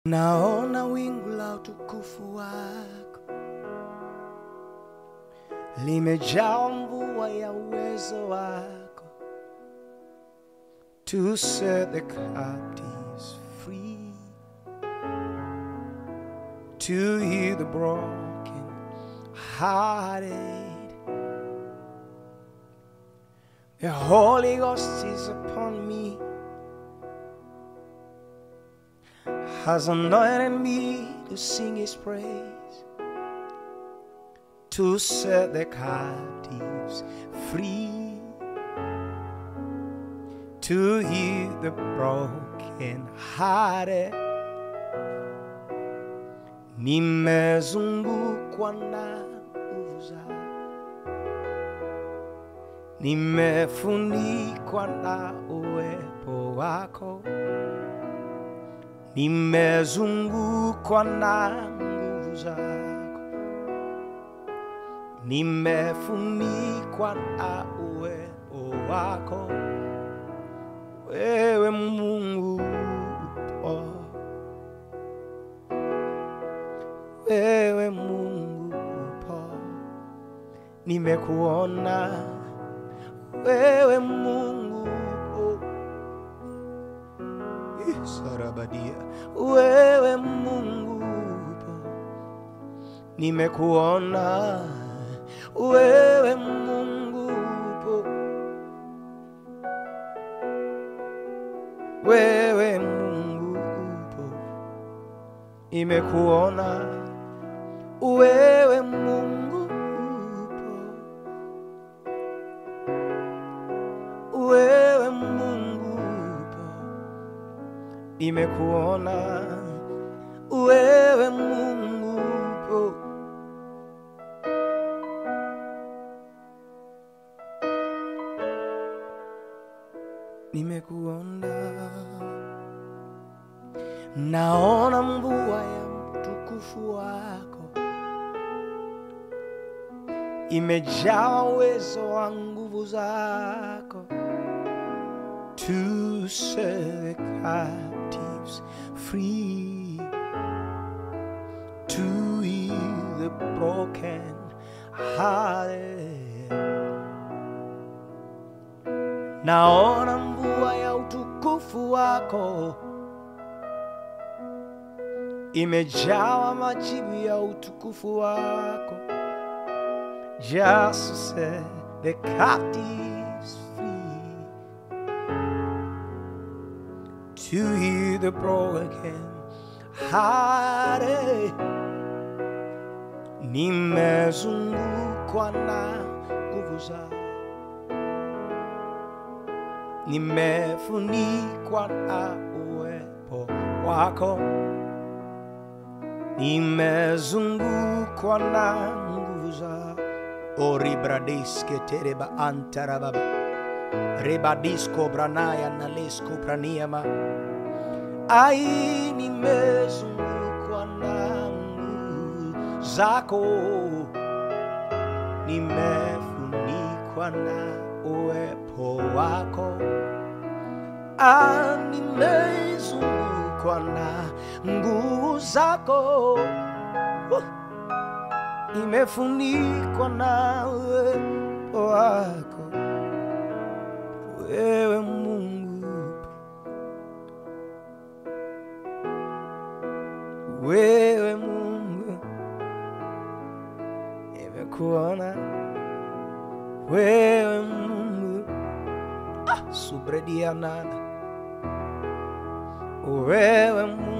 Naona wingu la utukufu wako limejaa mvua ya uwezo wako to set the captives free, to heal the broken hearted. The Holy Ghost is upon me. has anointed me to sing his praise, to set the captives free, to heal the broken hearted. Nimezungukwa na nguvu zako, nimefunikwa na uwepo wako nimezungukwa na nguvu zako, nimefunikwa na uwepo wako, wewe Mungu upo, wewe Mungu upo, nimekuona wewe Mungu upo sarabadia wewe Mungu upo, nimekuona wewe Mungu upo, wewe Mungu upo, nimekuona wewe Mungu upo, wewe Mungu upo nimekuona wewe Mungu upo, nimekuona, naona mvua ya mtukufu wako imejaa uwezo wa nguvu zako to set the captives free, to heal the broken hearted. Naona mvua ya utukufu wako imejawa majibu ya utukufu wako, just to set the captives free to heal the broken hearted. Nimezungukwa na nguvu zako, nimefunikwa na uwepo wako, nimezungukwa na nguvu zako. Oribradiske tereba antarababa rebadisco branaya nalesco praniama ai nimezungukwa na nguvu zako nimefunikwa na uwepo wako ah, nimezungukwa na nguvu zako uh, nimefunikwa na uwepo wako wewe Mungu, wewe Mungu, nimekuona wewe Mungu, ah, subredianana wewe Mungu